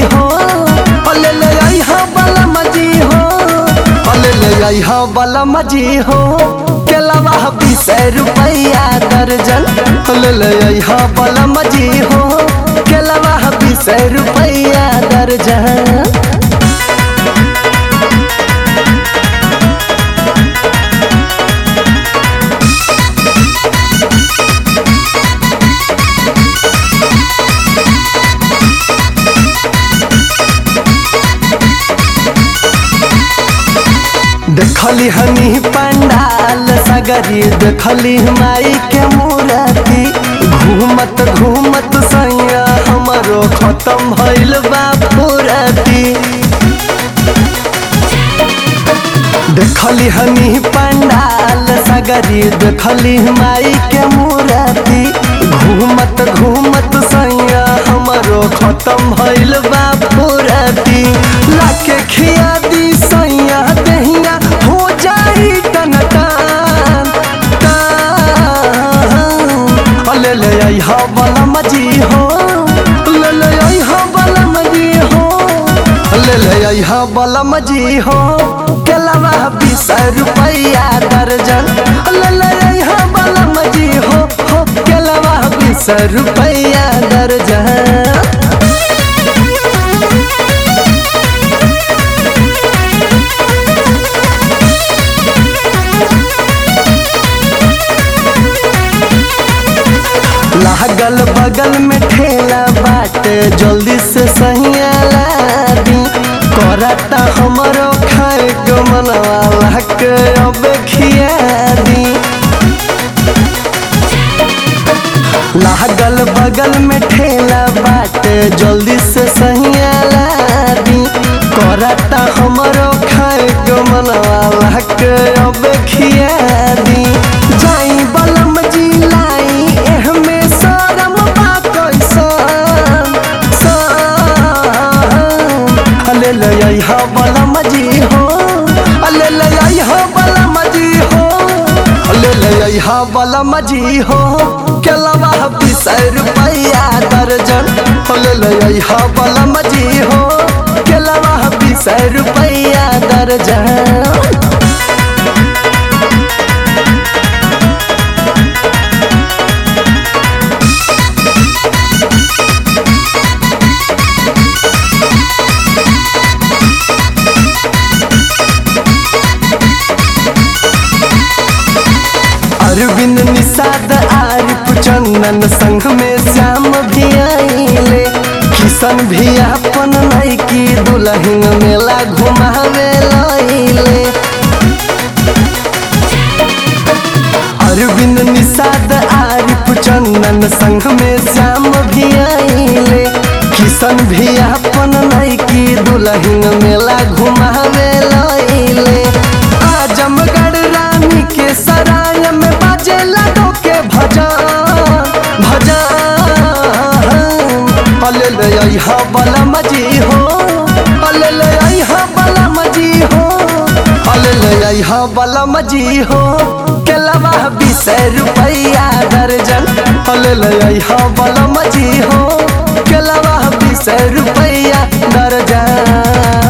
हो अले ले आई हा बलम जी हो अले ले आई हा बलम जी हो केलवा बीस रुपया दर्जन अले ले आई हा बलम जी हो केलवा बीस रुपया दर्जन देखली हनी पंडाल सगरी देखली माई के मूर्ति घूमत घूमत सैया हमरो खत्म भइल बा फुरती देखली हनी पंडाल सगरी देखली माई के मूर्ति घूमत घूमत सैया हमरो खत्म भइल बा फुरती लाके खिया दी सैया दहिया हो जाई टन टन टन अले ले आई हा बलम जी हो ले ले आई हा बलम जी हो ले ले आई हा बलम जी हो केलवा बीस रुपया दर्जन ले ले आई हा बलम जी हो हो केलवा बीस रुपया दर्जन लागल बगल में ठेला बाटे जल्दी से सहिया ला दी करता हमरो खाए के मनवा के अब खिया दी लागल बगल में ठेला बाटे जल्दी से सहिया ला दी करता हमरो खाए के मनवा के अब खिया दी जाई बलम जी लाई एहमे शरम बा कैसन सन अले ले आई हा बलम जी हो अले ले आई हा बलम जी हो अले ले आई हा बलम जी हो केलवा बीस रुपया दर्जन अले ले आई हा बलम जी हो केलवा बीस रुपया दर्जन अरविंद निषाद आरिफ चंदन संग में श्याम भी आइले किशन भी अपन नैकी दुल्हन मेला घुमावे लइले अरविंद निषाद आरिफ चंदन संग में श्याम भी आइले किशन भी अपन नैकी दुल्हन मेला घुमावे लइले आजमगढ़ रानी के सराय में बाजे लडो के भजन भजन अले ले आई हा बलम जी हो अले ले आई हा बलम जी हो अले ले आई हा बलम जी हो केलवा बीस रुपया दर्जन अले ले आई हा बलम जी हो केलवा बीस रुपया दर्जन